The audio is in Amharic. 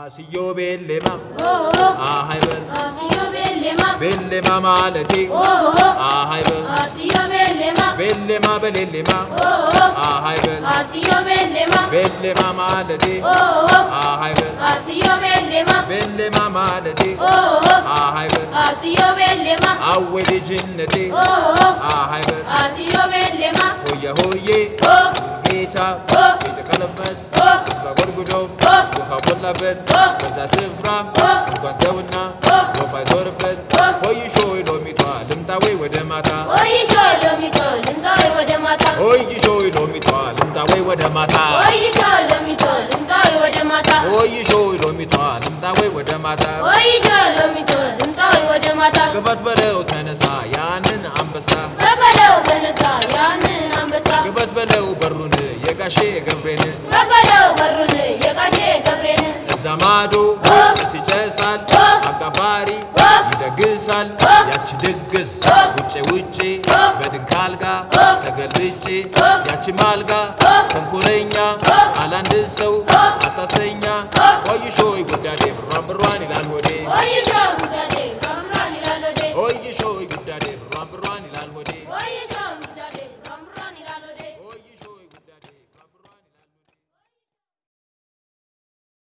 አስዮ ቤሌማ ኦሆ አሃይበል አስዮ ቤሌማ ቤሌማ ማለቴ ኦሆ አሃይበል አስዮ ቤሌማ ቤሌማ በሌሌማ ኦሆ አሃይበል አስዮ ቤሌማ ቤሌማ ማለቴ ኦሆ አሃይበል አስዮ ቤሌማ ቤሌማ ማለቴ ኦሆ አሃይበል አስዮ ቤሌማ አዌ ልጅነቴ ኦሆ አሃይበል አስዮ ቤሌማ ሆየ ሆዬ ኦ ጌታ ኦ የተቀለበት ኦ ስፍራ ጎድጉዶ ኦ ውሃ ሞላበት ኦ በዛ ስፍራ ኦ እንኳን ሰውና ኦ ወፍ አይዞርበት ኦ ሆይሾ ሎሚቷ ልምጣዌ ወደ ማታ ወይሾ ሎሚቶ ልምጣዊ ወደ ማታ ሆይሾ ሎሚቷ ልምጣዌ ወደ ማታ ወይሾ ሎሚቶ ልምጣዊ ወደ ማታ ሆይሾ ሎሚቷ ልምጣዌ ወደ ማታ ወይሾ ሎሚቶ ልምጣዊ ወደ ማታ ክፈት በለው ተነሳ ያንን አንበሳ በበለው በነሳ ያንን አንበሳ ክፈት በለው በሩን የጋሼ ገብሬን በበለው በሩን የጋሼ ገብሬን እዛ ማዶ ኦ ጭስ ይጨሳል ኦ አጋፋሪ ኦ ይደግሳል ኦ ያቺ ድግስ ኦ ውጭ ውጭ ኦ በድንክ አልጋ ኦ ተገልጬ ኦ ያቺ ማልጋ ኦ ተንኮለኛ ኦ አላንድ ሰው ኦ አታሰኛ ኦ ቆይሾይ ጉዳዴ ብሯን ብሯን ይላል ሆዴ ወይሾ ጉዳዴ በምራን ይላል ወዴ ቆይሾይ ጉዳዴ ብሯን ብሯን ይላል ሆዴ ወይሾ ጉዳዴ